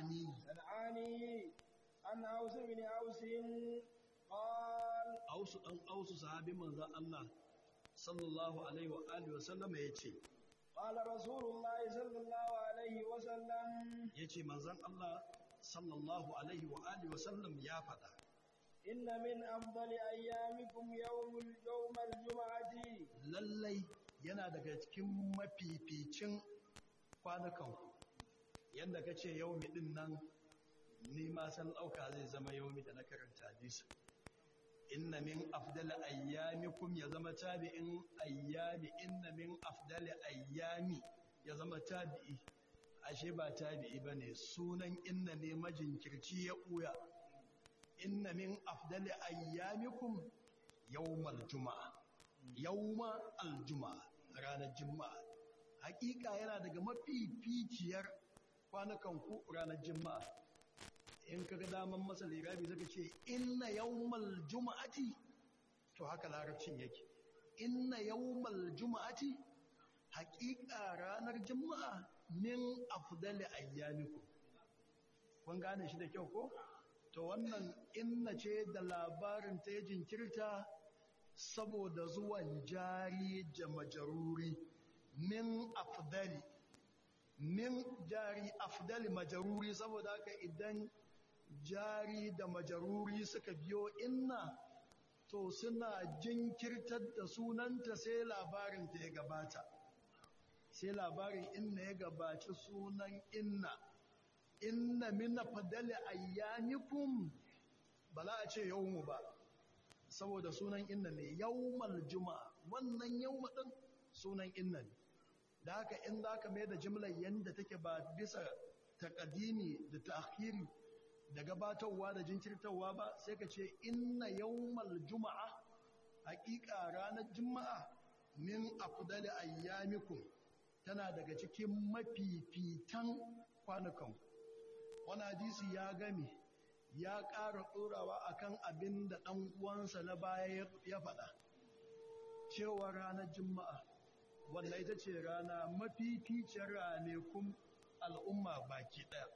san'ani العاني عن أوس بن أوس قال ausu dan ausu sahabi manzon Allah sallallahu alaihi wa alihi wa sallam yace قال رسول الله صلى الله عليه وسلم yace manzon Allah sallallahu alaihi wa alihi wa sallam ya faɗa إن من أفضل أيامكم يوم يوم الجمعة lallai yana daga cikin mafificin kwanukanku yadda ka ce yaumi din nan ni ma san ɗauka zai zama yaumi da na karanta hadisi inna min afdali ayyamikum ya zama tabi'in ayyami inna min afdali ayyami ya zama tabi'i ashe ba tabi'i bane sunan inna ne majinkirci ya ɓuya inna min afdali ayyamikum yawmal juma'a yawma aljuma'a ranar juma'a hakika yana daga mafificiyar kwanukan ku ranar juma'a in kaga daman masa lirabi zaka ce inna yawmal juma'ati to haka larabcin yake inna yawmal juma'ati hakika ranar juma'a min afdali ayyamikum kun gane shi da kyau ko to wannan inna ce da labarin ta ya jinkirta saboda zuwan jari da majaruri min afdali min jari afdali majaruri saboda haka idan jari da majaruri suka biyo inna to suna jinkirtar da sunanta sai labarin ta ya gabata sai labarin inna ya gabaci sunan inna inna min afdali ayyamikum bala a ce yawmu ba saboda sunan inna ne yawmal juma'a wannan yawma din sunan inna ne da haka in zaka mai da jimlar yanda take ba bisa taqdimi da ta'khiri da gabatarwa da jinkirtarwa ba sai ka ce inna yawmal juma'a haƙiƙa ranar juma'a min afdali ayyamikum tana daga cikin mafifitan kwanukan wani hadisi ya game ya ƙara ɗorawa akan abin da ɗan uwansa na baya ya faɗa cewa ranar juma'a wanda ita ce rana mafificiyar ranakun al'umma baki ɗaya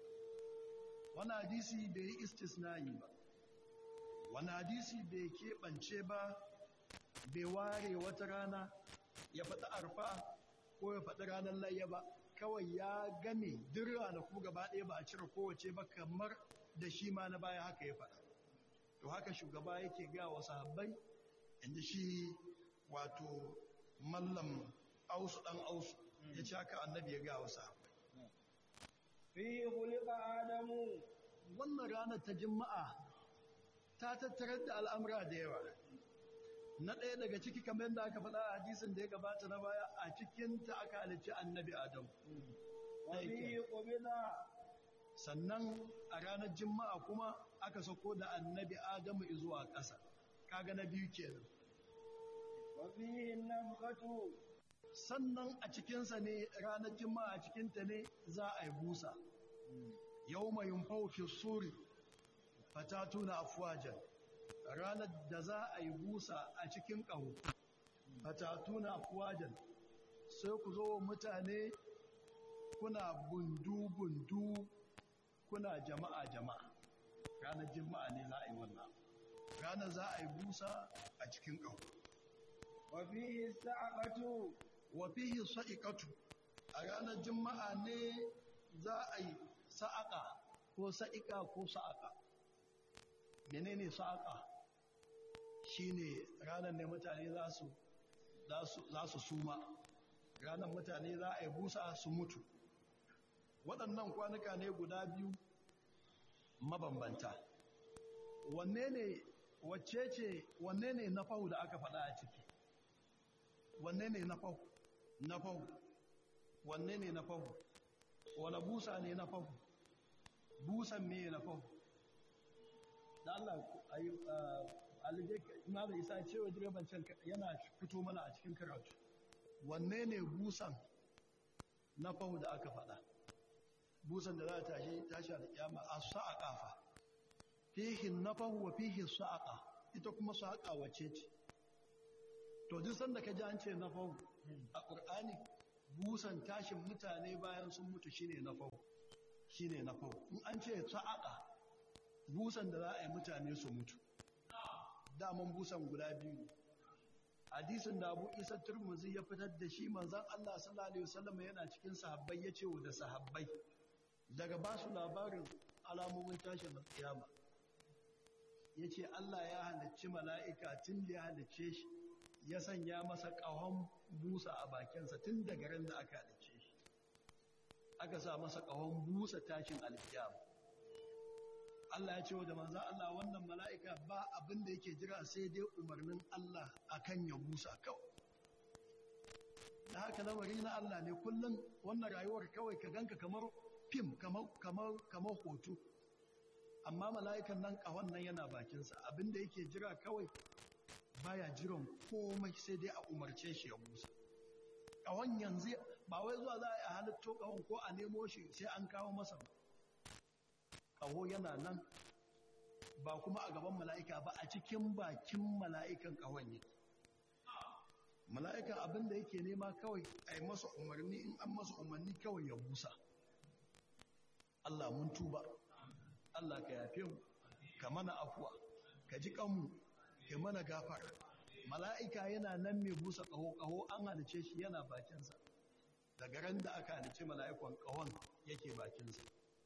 wani hadisi bai yi istisnayi ba wani hadisi bai keɓance ba bai ware wata rana ya faɗi arfa ko ya faɗi ranar layya ba kawai ya game duk ranaku gaba ɗaya ba a cire kowace ba kamar da shi ma na baya haka ya faɗa to haka shugaba yake ga wa sahabbai inda shi wato mallam ausu ɗan ausu ya ci haka annabi ya ga wa sahabbai fi khuliqa adamu wannan ranar ta juma'a ta tattarar da al'amura da yawa na ɗaya daga ciki kamar yadda aka faɗa a hadisin da ya gabata na baya a cikinta aka halicci annabi adam wa fi qubida sannan a ranar juma'a kuma aka sako da annabi adamu zuwa ƙasa kaga na biyu kenan wa fi nafqatu sannan a cikinsa ne ranar juma'a a cikinta ne za a yi busa yau mai fi suri fatatuna afwajan ranar da za a yi busa a cikin ƙaho fatatuna afwajan sai ku zo mutane kuna bundu-bundu kuna jama'a-jama'a ranar juma'a ne za a yi wannan ranar za a yi busa a cikin ƙaho wa fi sa'aqatu wa fihi sa'iqatu a ranar juma'a ne za a yi sa'aqa ko sa'iqa ko sa'aqa menene sa'aqa shine ranar ne mutane za su za su suma ranar mutane za a yi busa su mutu waɗannan kwanuka ne guda biyu mabambanta wanne ne wacce ce wanne ne na fahu da aka faɗa a ciki wanne ne na fahu na fahu wanne ne na fahu wane busa ne na fahu busan me na fahu da Allah alije na da isa cewa direban can yana fito mana a cikin karatu wanne ne busan na fahu da aka faɗa busan da za a tashi tashi da kiyama a sa'a kafa fihi nafahu wa fihi sa'a ita kuma sa'a wace ce to duk sanda ka ji an ce nafahu a qur'ani busan tashin mutane bayan sun mutu shine nafahu shine na farko in an ce sa'aqa busan da za a yi mutane su mutu daman busan guda biyu hadisin da Abu Isa Turmuzi ya fitar da shi manzon Allah sallallahu alaihi wasallam yana cikin sahabbai yace wa da sahabbai daga ba su labarin alamomin tashin kiyama yace Allah ya halicci mala'ika tun da ya halicce shi ya sanya masa ƙahon busa a bakinsa tun daga ran da aka halicce shi aka sa masa ƙahon busa tashin alkiyama Allah ya ce wa da manzo Allah wannan mala'ika ba abin da yake jira sai dai umarnin Allah akan ya busa kawai da haka lamari na Allah ne kullum wannan rayuwar kawai ka ganka kamar fim kamar kamar kamar hoto amma mala'ikan nan ƙahon nan yana bakinsa abin da yake jira kawai baya jiran komai sai dai a umarce shi ya busa ƙahon yanzu ba wai zuwa za a yi halitto ƙahon ko a nemo shi sai an kawo masa ba ƙaho yana nan ba kuma a gaban mala'ika ba a cikin bakin mala'ikan ƙahon yake mala'ikan abin da yake nema kawai a yi masa umarni in an masa umarni kawai ya busa Allah mun tuba Allah ka yafe mu ka mana afuwa ka ji kanmu ka mana gafara mala'ika yana nan mai busa ƙaho ƙaho an halice shi yana bakinsa daga ran da aka halice mala'ikon ƙahon yake bakinsa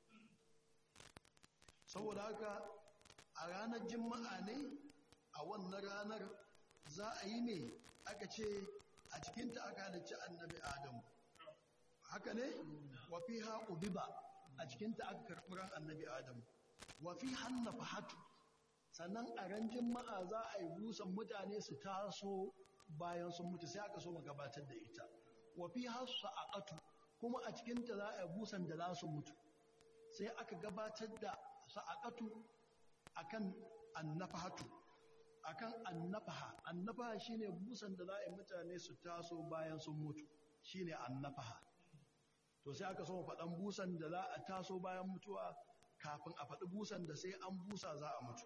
saboda haka a ranar jima'a ne a wannan ranar za a yi ne aka ce a cikinta aka halicci annabi adamu haka ne wafi haƙu biba a cikinta aka karɓi ran annabi adamu wafi hanna fahatu sannan a ran jima'a za a yi busan mutane su taso bayan sun mutu sai aka so mu gabatar da ita wafi hasu a kuma a cikinta za a yi busan da za su mutu sai aka gabatar da sa'aqatu akan annafahatu akan annafaha annafaha shine busan da za a yi mutane su taso bayan sun mutu shine annafaha to sai aka so faɗan busan da za a taso bayan mutuwa kafin a faɗi busan da sai an busa za a mutu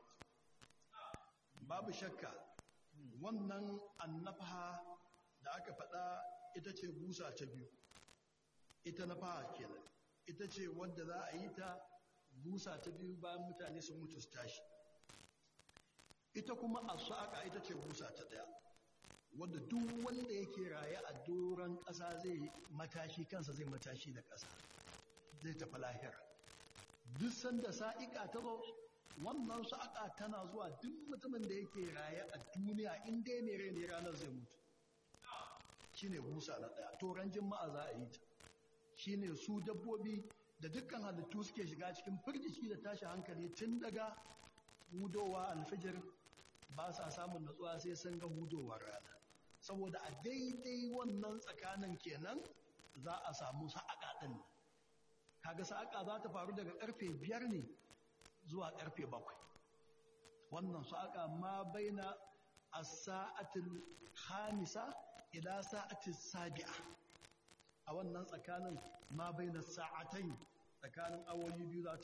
babu shakka wannan annafaha da aka faɗa ita ce busa ta biyu ita nafaha kenan ita ce wadda za a yi ta busa ta biyu bayan mutane sun mutu su tashi ita kuma asu'aka ita ce busa ta daya wadda duk wanda yake raye a doron ƙasa zai matashi kansa zai matashi da ƙasa zai tafi lahira duk sanda sa'iƙa ta zo wannan sa'aka tana zuwa duk mutumin da yake raye a duniya in dai mai rai ne ranar zai mutu shine busa na daya toran jima'a za a yi ta shine su dabbobi da dukkan halittu suke shiga cikin firgici da tashi hankali tun daga hudowa alfijir ba sa samun natsuwa sai sun ga hudowar rana saboda a daidai wannan tsakanin kenan za a samu sa'aƙa ɗin kaga sa'aƙa za ta faru daga ƙarfe biyar ne zuwa ƙarfe bakwai wannan sa'aƙa ma baina a sa'atin hamisa ila sa'atin sabi'a a wannan tsakanin ma baina sa'atai tsakanin awoyi biyu za ta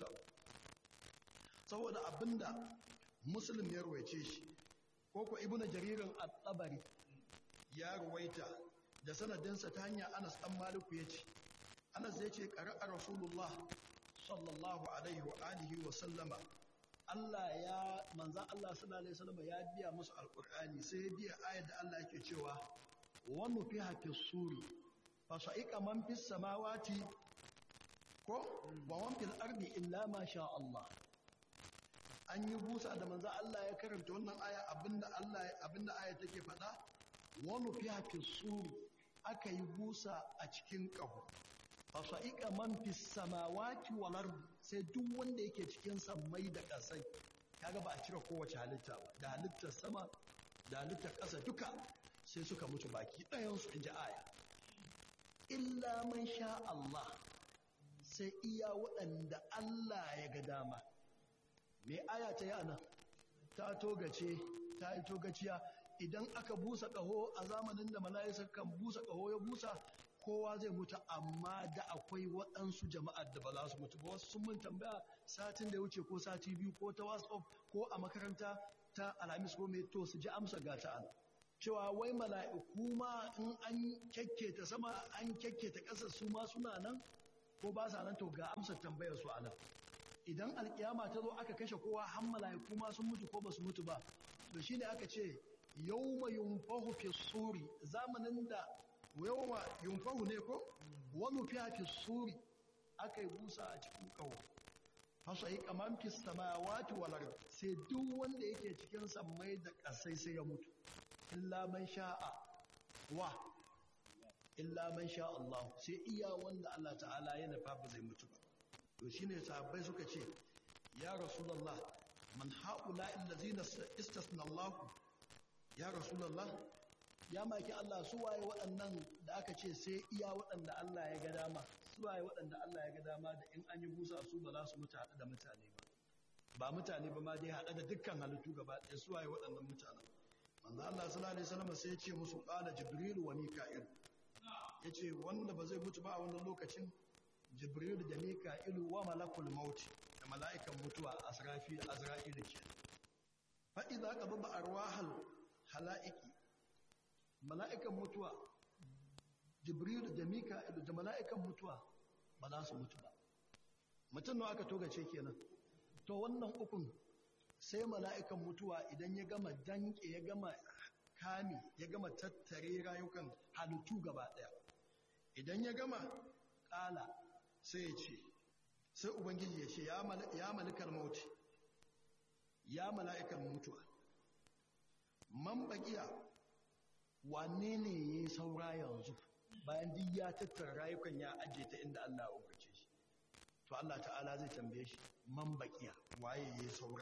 saboda abinda muslim ya ruwaice shi ko ko ibnu jaririn at-tabari ya ruwaita da sanadinsa ta hanyar Anas dan Maliku yace Anas yace qara'a Rasulullah sallallahu alaihi wa alihi wa sallama Allah ya manzan Allah sallallahu alaihi wasallam ya biya musu alqur'ani sai ya biya ayar da Allah yake cewa wa nufiha fis-suri fa sa'iqa man fis samawati ko wa man fil ardi illa ma sha Allah an yi busa da manzo Allah ya karanta wannan aya abinda Allah abinda aya take faɗa wa nufiha fis-suri aka yi busa a cikin ƙaho fasa'iƙa man fi samawati wal ardi sai duk wanda yake cikin sammai da ƙasai kaga ba a cire kowace halitta ba da halittar sama da halittar ƙasa duka sai suka mutu baki ɗayan su inji aya illa man sha Allah sai iya waɗanda Allah ya ga dama me aya ta yi ana ta togace ta yi togaciya idan aka busa ƙaho a zamanin da mala'isa kan busa ƙaho ya busa kowa zai mutu amma da akwai waɗansu jama'ar da ba za su mutu ba wasu sun mun tambaya satin da ya wuce ko sati biyu ko ta whatsapp ko a makaranta ta alhamis ko mai to su ji amsa ga ta ana cewa wai mala'iku ma in an kyakketa sama an kyakketa ƙasa su ma suna nan ko ba sa nan to ga amsar tambayar su a nan idan alkiyama ta zo aka kashe kowa har mala'iku ma sun mutu ko ba su mutu ba to shine aka ce yawma yunfahu fi suri zamanin da yawma yunfahu ne ko wani fiya fi suri aka yi busa a cikin kawo fasa yi kaman fi samawati wal ard sai duk wanda yake cikin sammai da kasai sai ya mutu illa man sha'a wa illa man sha Allah sai iya wanda Allah ta'ala ya nufa ba zai mutu ba to shine sahabbai suka ce ya rasulullah man haula allazina istasna Allah ya rasulullah ya maki Allah su waye waɗannan da aka ce sai iya waɗanda Allah ya ga dama su waye waɗanda Allah ya ga dama da in an yi busa su ba za su mutu haɗu da mutane ba ba mutane ba ma dai haɗu da dukkan halittu gaba ɗaya su waye waɗannan mutanen manzo Allah sallallahu alaihi wasallam sai ya ce musu qala jibril wa mika'il yace wanda ba zai mutu ba a wannan lokacin jibril da mika'il wa malakul maut da mala'ikan mutuwa asrafi azra'il ke fa idza qababa arwahal hala'iki mala'ikan mutuwa jibril da mika'il da mala'ikan mutuwa ba za su mutu ba mutum nawa aka togace kenan to wannan ukun sai mala'ikan mutuwa idan ya gama danke ya gama kame ya gama tattare rayukan halittu gaba ɗaya idan ya gama ƙala sai ya ce sai ubangiji ya ce ya malikar mauti ya mala'ikan mutuwa man baƙiya wane ne ya yi saura yanzu bayan duk ya tattara rayukan ya ajiye ta inda Allah ya umarce shi to Allah ta'ala zai tambaye shi man baƙiya waye ya yi saura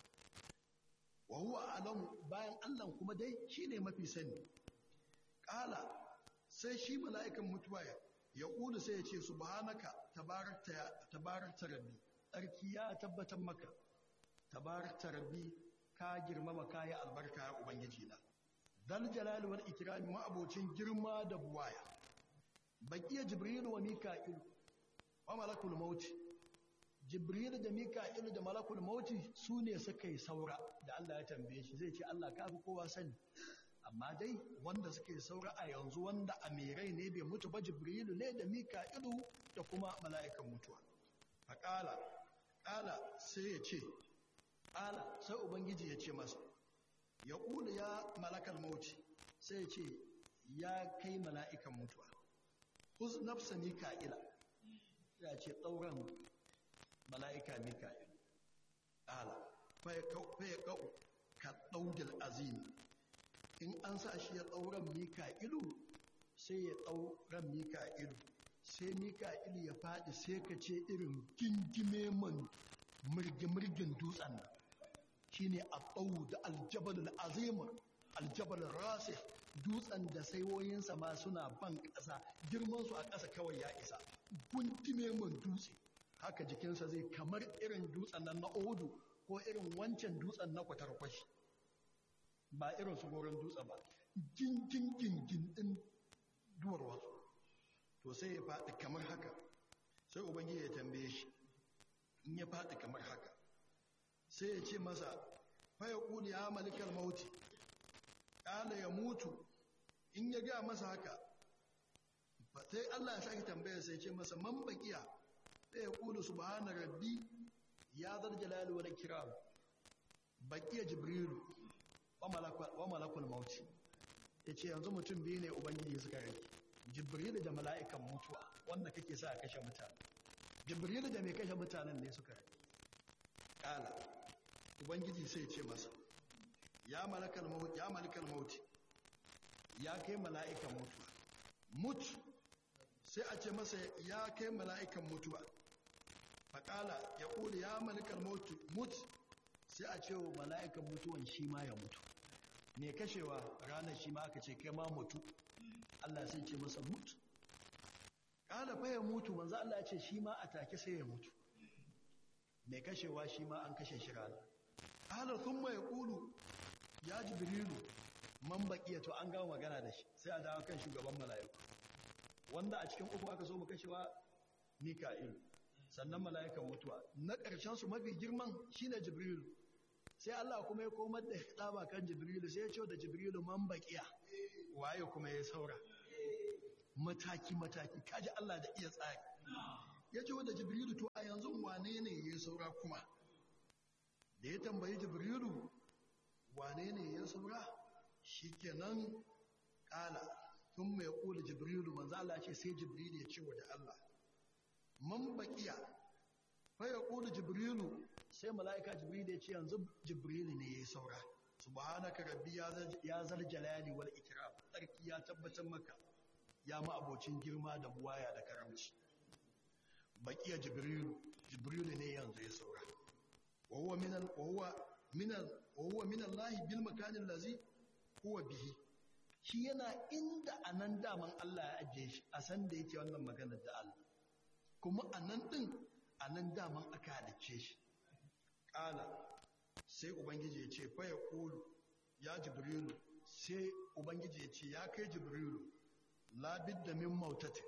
wa huwa alam bayan Allah kuma dai shine mafi sani qala sai shi mala'ikan mutuwa ya kula sai ya ce subhanaka tabarakta tabarakta rabbi tsarki ya tabbatar maka tabarakta rabbi ka girmama kayi albarka ya ubangiji na dal jalali wal ikrami ma abocin girma da buwaya baqiya jibril wa mika'il wa malakul maut jibril da mika'il da malakul maut su ne suka yi saura da Allah ya tambaye shi zai ce Allah ka fi kowa sani amma dai wanda suke saura a yanzu wanda amirai ne bai mutu ba jibrilu ne da mika'ilu da kuma mala'ikan mutuwa a ƙala ƙala sai ya ce ƙala sai ubangiji ya ce masa ya ƙula ya malakal mauti sai ya ce ya kai mala'ikan mutuwa huz nafsa mika'ila ya ce ɗauran mala'ika mika'ilu ƙala fa ya ƙa'u ka ɗaudil azimi in an sa shi ya ɗauran mika'ilu sai ya ɗauran mika'ilu sai mika'ilu ya faɗi sai ka ce irin gingime man murgi-murgin dutsen nan shi ne a ɓau da aljabalin azimar aljabalin rasih dutsen da saiwoyinsa ma suna ban ƙasa girmansu a ƙasa kawai ya isa guntime man dutse haka jikinsa zai kamar irin dutsen nan na odu ko irin wancan dutsen na kwatarkwashi ba irin su goron dutse ba gingin gingin din duwar wasu to sai ya faɗi kamar haka sai ubangiji ya tambaye shi in ya faɗi kamar haka sai ya ce masa faya ƙuli ya malikar mauti ƙala ya mutu in ya ga masa haka sai Allah ya sake tambaya sai ce masa man baƙiya sai ya ƙuli subhana rabbi ya zal jalali wal kiram baƙiya jibrilu wa malakul mauti ya ce yanzu mutum biyu ne ubangiji suka rage jibrilu da mala'ikan mutuwa wanda kake sa a kashe mutane jibrilu da mai kashe mutanen ne suka rage ƙala ubangiji sai ce masa ya malakal mauti ya malakal mauti ya kai mala'ikan mutuwa mutu sai a ce masa ya kai mala'ikan mutuwa faƙala ya ƙuli ya malakal mauti mutu sai a ce wa mala'ikan mutuwan shi ma ya mutu mai kashewa ranar shi ma aka ce kai ma mutu Allah sai ce masa mutu ƙala fa ya mutu manzo Allah ya ce shi ma a take sai ya mutu mai kashewa shi ma an kashe shi rana ƙala sun mai ƙulu ya jibrilu man baƙiya to an gama magana da shi sai a dawo kan shugaban mala'iku wanda a cikin uku aka so mu kashewa mika'ilu sannan mala'ikan mutuwa na ƙarshen su mafi girman shine jibrilu sai Allah kuma ya komar da tsaba kan jibrilu sai ya ce da jibrilu man baqiya waye kuma ya saura mataki mataki kaji Allah da iya tsari ya ce wanda jibrilu to a yanzu wane ne ya saura kuma da ya tambayi jibrilu wane ne ya saura shi kenan kala sun mai kula jibrilu manzo Allah ce sai jibrilu ya ce wa da Allah man baqiya fa ya kula jibrilu sai mala'ika jibrilu ya ce yanzu jibrilu ne ya saura subhanaka rabbi ya zal jalali wal ikram sarki ya tabbatar maka ya ma abocin girma da buwaya da karamci baqiya jibrilu jibrilu ne yanzu ya saura wa huwa min wa huwa min wa huwa min Allah bil makan allazi huwa bihi shi yana inda anan daman Allah ya ajiye shi a san da yake wannan maganar da Allah kuma anan din anan daman aka halicce shi qala sai ubangiji ya ce fa ya kulu ya jibrilu sai ubangiji ya ce ya kai jibrilu labid da min mautatin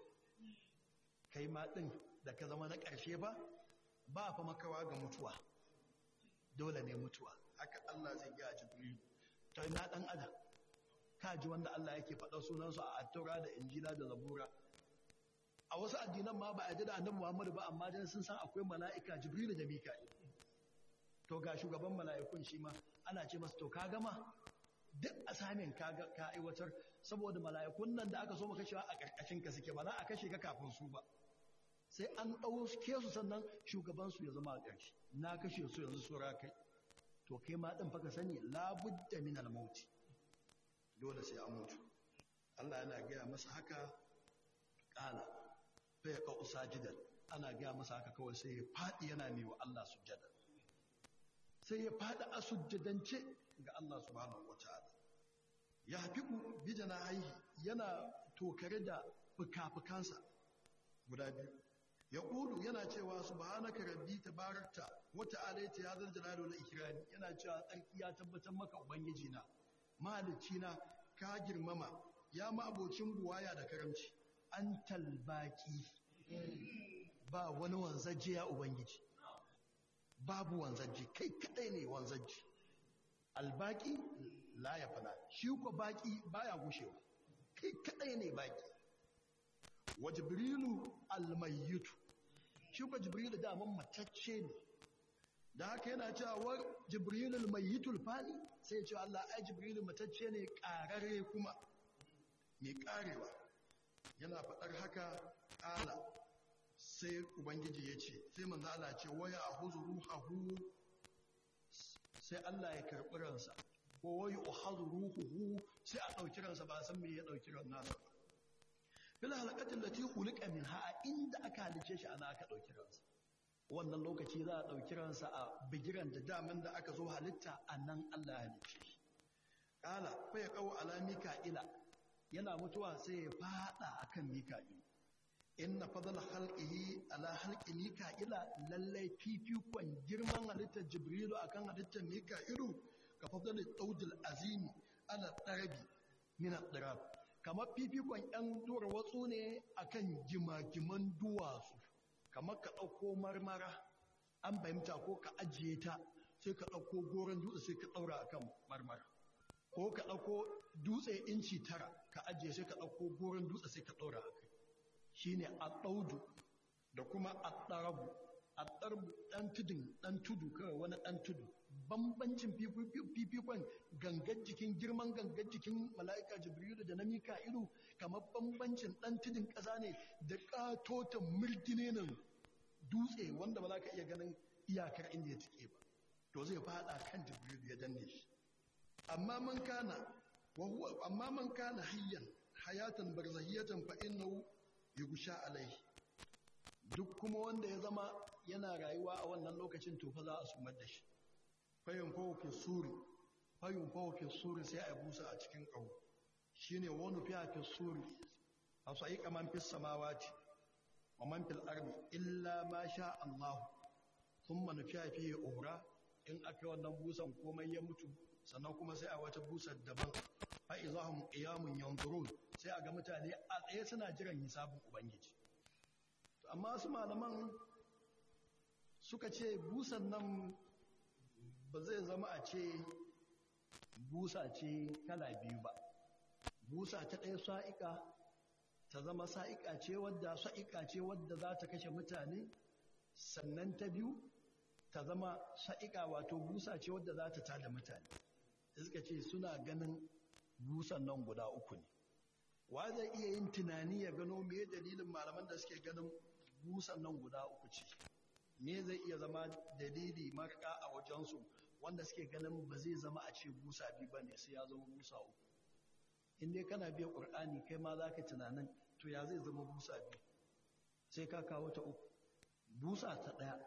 kai ma din da ka zama na ƙarshe ba ba fa makawa ga mutuwa dole ne mutuwa haka Allah zai ga jibrilu to ina dan adam ka ji wanda Allah yake faɗa sunansu a attaura da injila da zabura a wasu addinan ma ba a ji da annabi Muhammadu ba amma dan sun san akwai mala'ika jibrilu da mika'il to ga shugaban mala'ikun shi ma ana ce masa to ka gama duk asamin ka ka aiwatar saboda mala'ikun nan da aka so maka kashewa a karkashin ka suke ba za a kashe ka kafin su ba sai an ɗauke su sannan shugaban su ya zama a ƙarshe na kashe su yanzu sura kai to kai ma din faka sani labudda min al-maut dole sai an mutu Allah yana gaya masa haka kala fa ya qau sajidan ana gaya masa haka kawai sai ya fadi yana mai wa Allah sujjada sai ya fada a sujjadance ga Allah subhanahu wataala ya hafiku bi janahihi yana tokare da fukafukansa guda biyu ya ƙulu yana cewa subhanaka rabbi tabarakta wa ta'ala ya zal jalali wal ikrami yana cewa tsarki ya tabbatar maka ubangiji na mahalicci na ka girmama ya ma abocin buwaya da karamci antal baqi ba wani wanzaje ya ubangiji babu wanzaje kai kadai ne wanzaje albaqi la ya fana shi ko baqi baya gushewa kai kadai ne baqi wa jibrilu almayyitu shi ko jibrilu da man matacce ne da haka yana cewa war jibrilu almayyitul fani sai ya ce Allah ai jibrilu matacce ne kararre kuma mai karewa yana faɗar haka ƙala sai ubangiji ya ce sai manzo Allah ce waya ahuzu ruhahu sai Allah ya karɓi ransa ko waya uhazu ruhuhu sai a ɗauki ransa ba san me ya ɗauki ran nasa ba fil halaqatin lati khuliqa minha inda aka halice shi ana aka dauki ransa wannan lokaci za a dauki ransa a bigiran da daman da aka zo halitta anan Allah ya halice shi kala fa ya qaw ala mika'ila yana mutuwa sai ya fada akan mika'il inna fadla khalqihi ala khalqi mika'ila lallai fifikon girman halittar jibrilu akan halittar mika'ilu ka fadla daudil azimi ala darabi min ad-darab kamar fifikon 'yan duwar watsu ne akan gimagiman duwatsu kamar ka ɗauko marmara an fahimta ko ka ajiye ta sai ka ɗauko goron dutse sai ka ɗaura akan marmara ko ka ɗauko dutse inci tara ka ajiye sai ka ɗauko goron dutse sai ka ɗaura a kai shi ne a ɗaudu da kuma a ɗarabu a ɗarbu ɗan tudun ɗan tudu kawai wani ɗan tudu bambancin fifikon gangar jikin girman gangar jikin mala'ika jibrilu da na mika'ilu kamar bambancin ɗan tudun ƙasa ne da ƙatotan murtine nan dutse wanda ba za ka iya ganin iyakar inda ya tike ba to zai fada kan jibrilu ya danne shi amma man kana amma man kana hayyan hayatan barzahiyatan fa innahu yughsha alaihi duk kuma wanda ya zama yana rayuwa a wannan lokacin to fa za a sumar da shi fayin fawafin suri fayin fawafin suri sai a busa a cikin ƙaho shi ne wani fiye suri a su yi kaman fi samawati wa man fil ardi illa ma sha Allah sun manu fiye fiye ora in aka wannan busan komai ya mutu sannan kuma sai a wata busar daban fa izahum qiyamun yanzurun sai a ga mutane a tsaye suna jiran hisabin ubangiji amma su malaman suka ce busan nan ba zai zama a ce busa ce kala biyu ba busa ta ɗaya sa'iƙa ta zama sa'iƙa ce wadda sa'iƙa ce wadda za ta kashe mutane sannan ta biyu ta zama sa'iƙa wato busa ce wadda za ta tada mutane suka ce suna ganin busan nan guda uku ne wa zai iya yin tunani ya gano me dalilin malaman da suke ganin busan nan guda uku ce me zai iya zama dalili marka a wajensu wanda suke ganin ba zai zama a ce busa biyu ba ne sai ya zama busa uku in dai kana biya ƙur'ani kai ma za ka tunanin to ya zai zama busa biyu sai ka kawo ta uku busa ta ɗaya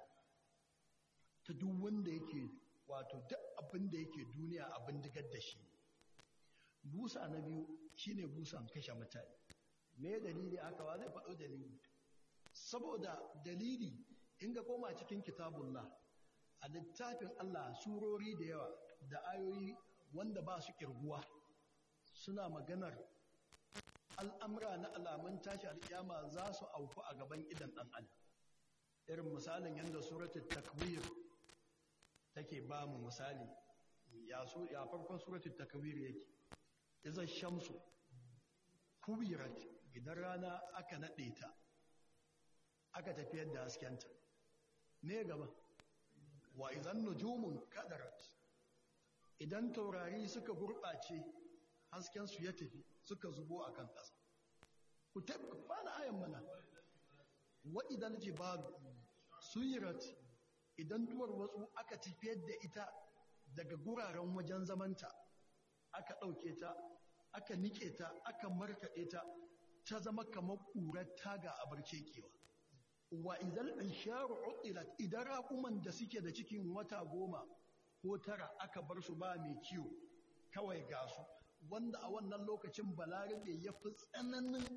ta duk wanda yake wato duk abin da yake duniya abin digar da shi busa na biyu shine busan kashe mutane me dalili aka wa zai faɗo dalili saboda dalili in ga koma cikin kitabullah a littafin Allah surori da yawa da ayoyi wanda ba su kirguwa suna maganar al'amura na alamun tashi alƙiyama za su auku a gaban idan ɗan adam irin misalin yadda suratul takwir take ba mu misali ya farkon suratul takwir yake iza shamsu kubirat idan rana aka naɗe ta aka tafiyar da haskenta ne gaba wa idan nujumun kadarat idan taurari suka gurɓace haskensu ya tafi suka zubo a kan ƙasa ku taɓa bana ayan mana wa idan jibalu suyirat idan duwar watsu aka tafiyar da ita daga guraren wajen zamanta aka ɗauke ta aka nike ta aka markaɗe ta ta zama kamar ƙurar taga a barce kewa wa idan ansharu utilat idan raƙuman da suke da cikin wata goma ko tara aka bar su ba mai kiwo kawai ga su wanda a wannan lokacin balarabe ya fi tsananin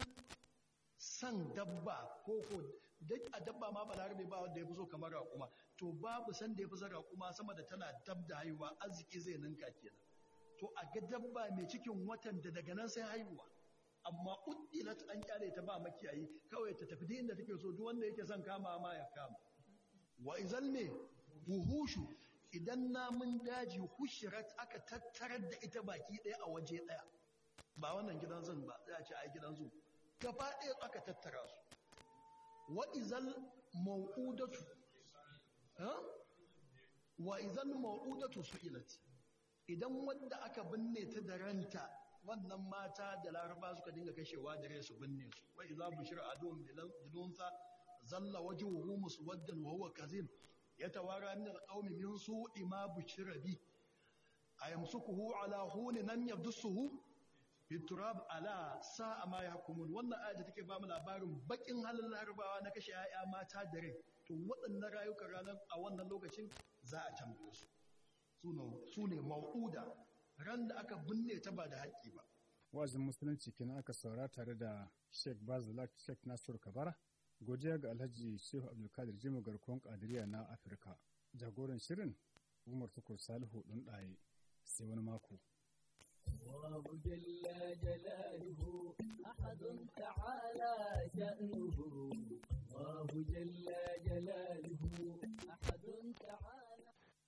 san dabba ko ko duk a dabba ma balarabe ba wanda ya fi so kamar raƙuma to babu san da ya fi son raƙuma sama da tana dab da haihuwa arziki zai ninka kenan to a ga dabba mai cikin watan da daga nan sai haihuwa amma uddilat an kyale ta ba makiyayi kawai ta tafi inda take so duk wanda yake son kama ma ya kama wa izal me buhushu idan namun daji hushirat aka tattarar da ita baki ɗaya a waje ɗaya ba wannan gidan zan ba za a ce ai gidan zu gaba ɗaya aka tattara su wa izal mau'udatu ha wa izal mau'udatu su'ilat idan wanda aka binne ta da ranta wannan mata da laraba suka dinga kashewa da su binne su wa idza bushira adum bilunsa zalla wajhuhu muswaddan wa huwa kazim yatawara min alqawmi min su'i ma bushira bi ayamsukuhu ala hunin lam yabdusuhu biturab ala sa'a ma yahkumun wannan aya da take ba mu labarin bakin halin larabawa na kashe 'ya'ya mata da rai to waɗannan rayukan ranar a wannan lokacin za a tambaye su su ne mau'uda ran da aka binne ta ba da haƙƙi ba. Wa'azin Musulunci kenan aka saura tare da Sheikh Bazulak Sheikh Nasiru Kabara, godiya ga Alhaji Shehu Abdulkadir Jimo garkuwan Kadiriya na Afirka. Jagoran shirin Umar Tukur Salihu ɗin ɗaye sai wani mako. الله جل جلاله أحد تعالى شأنه الله جل جلاله أحد تعالى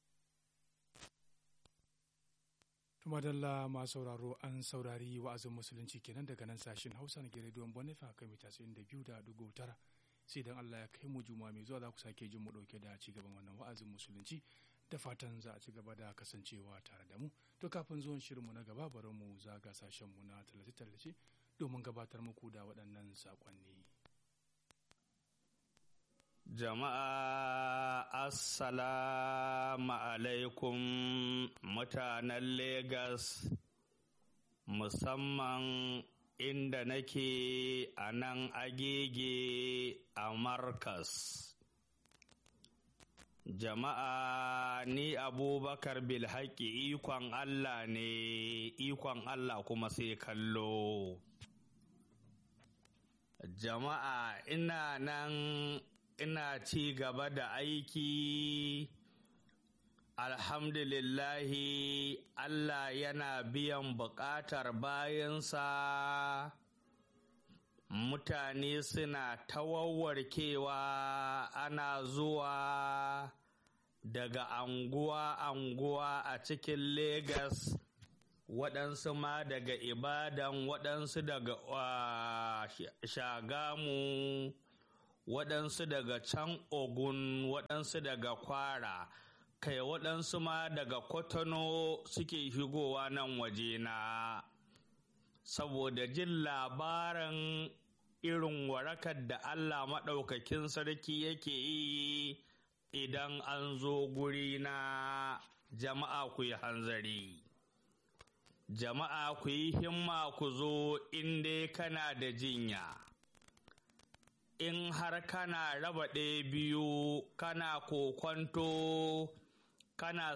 Tumadalla masu sauraro an saurari wa'azin musulunci kenan daga nan sashen Hausa na rediyon Bonifa kan mita biyu da dugu tara sai dan Allah ya kai mu juma mai zuwa za ku sake jin mu dauke da ci gaban wannan wa'azin musulunci da fatan za a ci gaba da kasancewa tare da mu to kafin zuwan shirinmu na gaba bari mu zaga sashen mu na tallace-tallace domin gabatar muku da waɗannan saƙonni. Jama'a Assalamu alaikum mutanen Legas musamman inda nake a nan agege a Markas. Jama'a ni Abubakar Bilhaki ikon Allah ne ikon Allah kuma sai kallo. Jama'a ina nan ina ci gaba da aiki alhamdulillahi Allah yana biyan buƙatar bayansa mutane suna tawawarkewa ana zuwa daga anguwa-anguwa a cikin Legas waɗansu ma daga ibadan waɗansu daga uh, shagamu waɗansu daga can ogun waɗansu daga kwara kai waɗansu ma daga kwatano suke shigowa nan waje na saboda jin labarin irin warakar da allah maɗaukakin sarki yake yi idan an zo guri na jama'a ku yi hanzari jama'a ku yi himma ku zo inda kana da jinya in har kana raba ɗaya biyu kana kokwanto kana